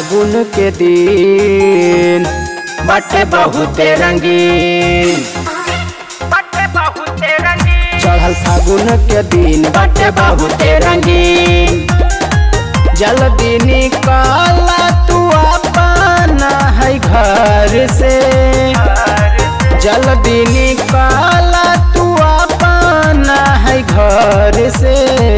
फागुन के दिन बटे बहुते रंगीन चढ़ल फागुन के दिन बटे बहुते रंगीन जल्दी निकल तू अपना है घर से जल्दी निकल तू अपना है घर से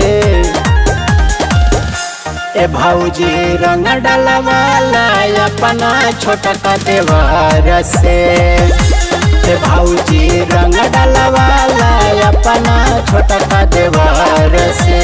ए भौजी रंग डलवाला अपना छोटका देवर से ए भौजी रंग डलवाला अपना छोटका देवर से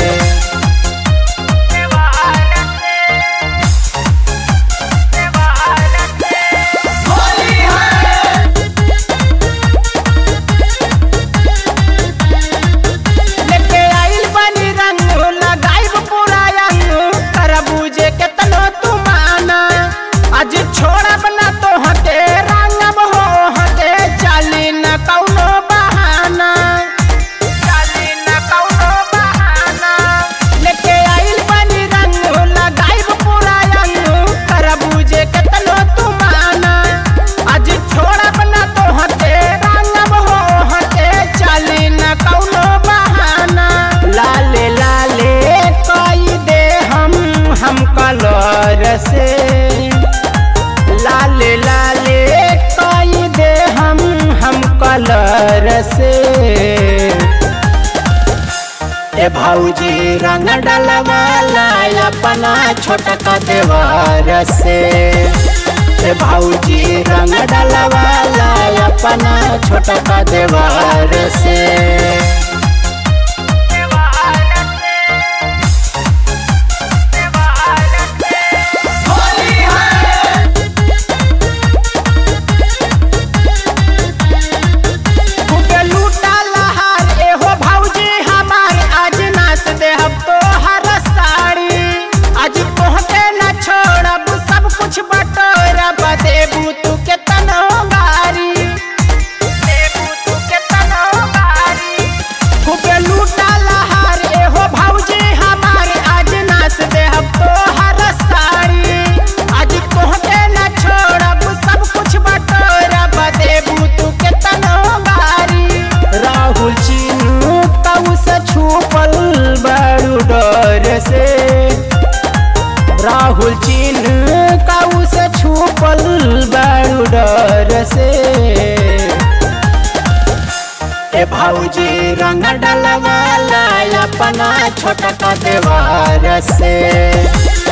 लेके आइल बनी रंग लगाइब पूरा अंग तरबूजे के तनो तू माना आज छोड़ब ना तो हटे रंगब हो हटे चली न कौनो बहाना चली न कौनो बहाना लेके आइल बनी रंग लगाइब पूरा अंग तरबूजे के तनो तू माना आज छोड़ब ना तो हटे रंगब हो हटे चली न कौनो बहाना लाले लाले कई दे हम हम कलर से लाले लाले कई दे हम हम कलर से ए भौजी रंग डलवाला अपना छोटका देवर से ए भौजी रंग डलवाला अपना छोटका देवर से खूबे लूटा लहार एहो भौजी हमार आज नाच देहब तोहर साड़ी आज तोहके न छोड़ब सब कुछ बटोरब देबू तू के तनो गारी देबू तू के तनो गारी खूबे लूटा लहार एहो भौजी हमार आज नाच देहब तोहर साड़ी आज तोहके न छोड़ब सब कुछ बटोरब देबू तू के तनो गारी राहुल चीनू तऊ से छुपल बड़ू डर से राहुल चीनू कऊ से छुपल बड़ू डर से ए भौजी रंग डलवाला अपना छोटका देवर से